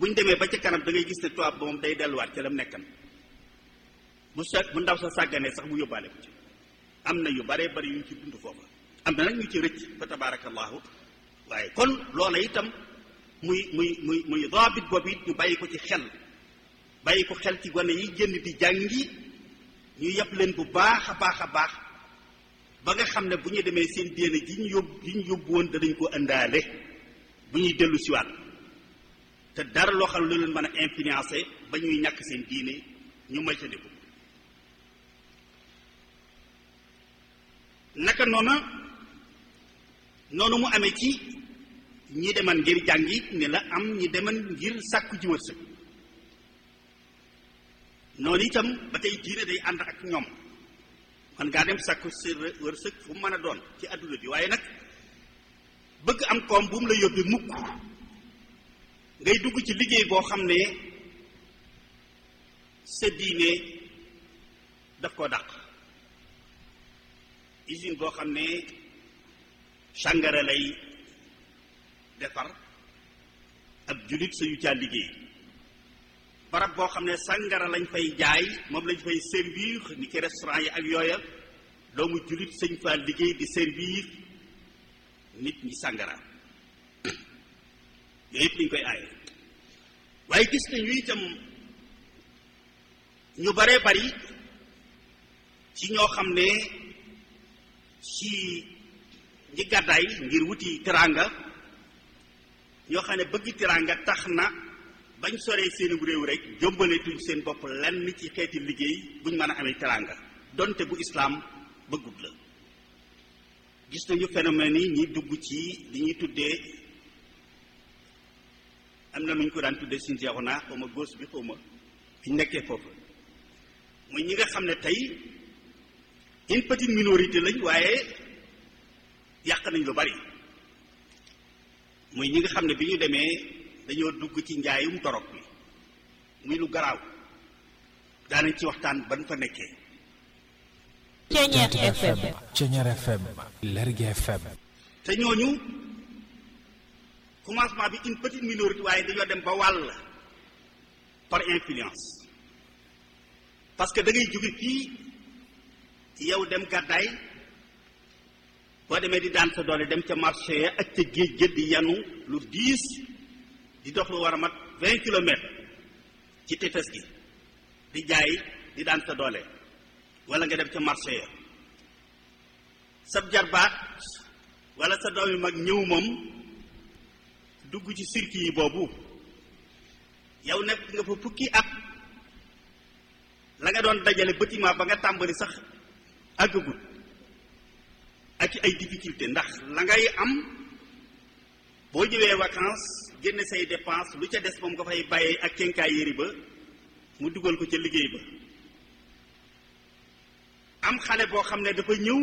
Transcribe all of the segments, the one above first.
buñ demee ba ca kanam da ngay gis ne tubaab ba moom day delluwaat ca lam nekkan bu sa bu ndaw sa sàgganee sax mu yóbbaale ko ci am na yu baree bari yu ñu ci dund foofa am na nag ñu ci rëcc fa tabarakallahu waaye kon loola itam muy muy muy muy daabit boobu it ñu bàyyi ko ci xel bàyyi ko xel ci gone yi génn di jàngi ñu yàpp leen bu baax a baax a baax ba nga xam ne bu ñu demee seen diine ji ñu yóbbu ji ñu yóbbu woon danañ ko indaale bu ñuy dellu siwaat te dara loo xam ne lu leen mën a influencé ba ñuy ñàkk seen diine ñu moytandiku naka noona noonu mu amee ci ñi deman ngir jàngi ne la am ñi deman ngir sàkku ji wërsëg noonu itam ba tey diine day ànd ak ñoom man ngaa dem sàkku si wërsëg fu mu mën a doon ci àdduna bi waaye nag bëgg am koom bu mu la yóbbi mukk ngay dugg ci liggéey boo xam ne sa diine daf koo dàq usine boo xam ne sàngara lay defar ab julit sa yu caa liggéey barab boo xam ne sàngara lañ fay jaay moom lañ fay servir ni ki restaurant yi ak yooya doomu julit sëñ faa liggéey di servir nit ñi sàngara yooyu yëpp lañ koy aaye waaye gis nañu itam ñu baree bari ci ñoo xam ne ci ñi gàddaay ngir wuti teraanga ñoo xam ne bëgg teraanga tax na bañ soree seen réew rek jombaletuñ seen bopp lenn ci xeeti liggéey buñ mën a amee teraanga donte bu islaam bëggut la gis nañu phénomène yi ñi dugg ci li ñuy tuddee am na nu ñu ko daan tuddee suñu jeexu naa xaw ma góos bi xaw ma fi ñu nekkee foofu muy ñi nga xam ne tey une petite minorité lañ waaye yàq nañ lu bari muy ñi nga xam ne bi ñu demee dañoo dugg ci njaayum torop bi muy lu garaaw daanañ ci waxtaan ban fa nekkee Ceñeet FM Ceñeer FM Lergui FM te ñooñu commencement bi une petite minorité waaye dañoo dem ba wàll par influence parce que da ngay jóge fii yow dem gàddaay boo demee di daan sa doole dem ca marché ya ak ca géej géej di yanu lu diis di dox lu war a mat vingt kilomètres ci tefes gi di jaay di daan sa doole wala nga dem ca marché ya sab jarbaat wala sa doom yi mag ñëw moom dugg ci circuit yi boobu yow nekk nga fa fukki at la nga doon dajale bâtiment ba nga tàmbali sax àggagut ak ay difficulté ndax la ngay am boo ñëwee vacances génne say dépense lu ca des moom nga fay bàyyee ak kenkaay yëri ba mu dugal ko ca liggéey ba am xale boo xam ne dafa ñëw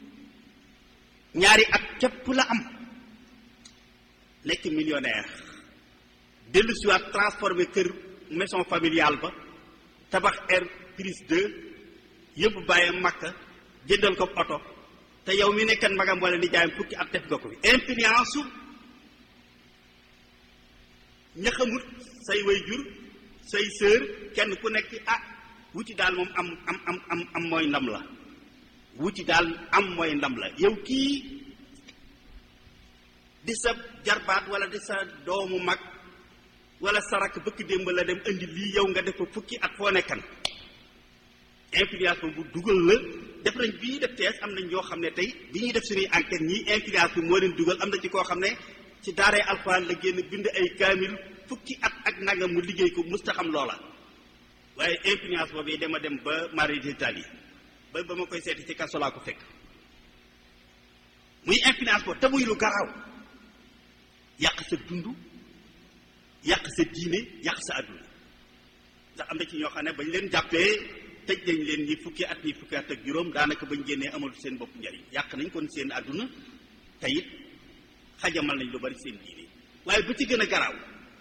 ñaari at képp la am nekk millionnaire dellu si waat transformé kër maison familiale ba tabax air prise 2 yëpp bàyyam makka jëndal ko oto te yow mi nekkan magam wala ni jaayam fukki at def nga ko fi influence su ña xamut say way jur say sœur kenn ku nekk ah wuti daal moom am am am am am mooy ndam la wuti daal am mooy ndam la yow kii di sa jarbaat wala di sa doomu mag wala sa rakk bëkk démb la dem indi lii yow nga def ko fukki at foo nekkan influence bu dugal la def nañ bii def tees am nañ ñoo xam ne tey bi ñuy def suñuy enquête ñii influence bi moo leen dugal am na ci koo xam ne ci daaree alxuraan la génn bind ay kaamil fukki at ak nangam mu liggéey ko musta xam loola waaye influence boobu dama dem ba mari d'Italie ba ba ma koy seeti ci kaso laa ko fekk muy influence boobu te muy lu garaaw yàq sa dund yàq sa diine yàq sa àdduna ndax am na ci ñoo xam ne bañ leen jàppee tëj nañ leen ñi fukki at ñi fukki at ak juróom daanaka bañ génnee amatu seen bopp njariñ yàq nañ kon seen àdduna te it xajamal nañ lu bari seen diine waaye bu ci gën a garaaw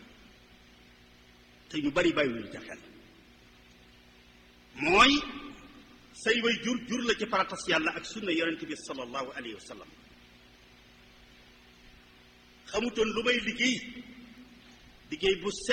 te ñu bari bàyyiwuñu ca xel mooy say way jur jur la ci faratas yàlla ak sunna yonent bi sallallahu alayhi wa sallam xamutoon lu may liggéey liggéey bu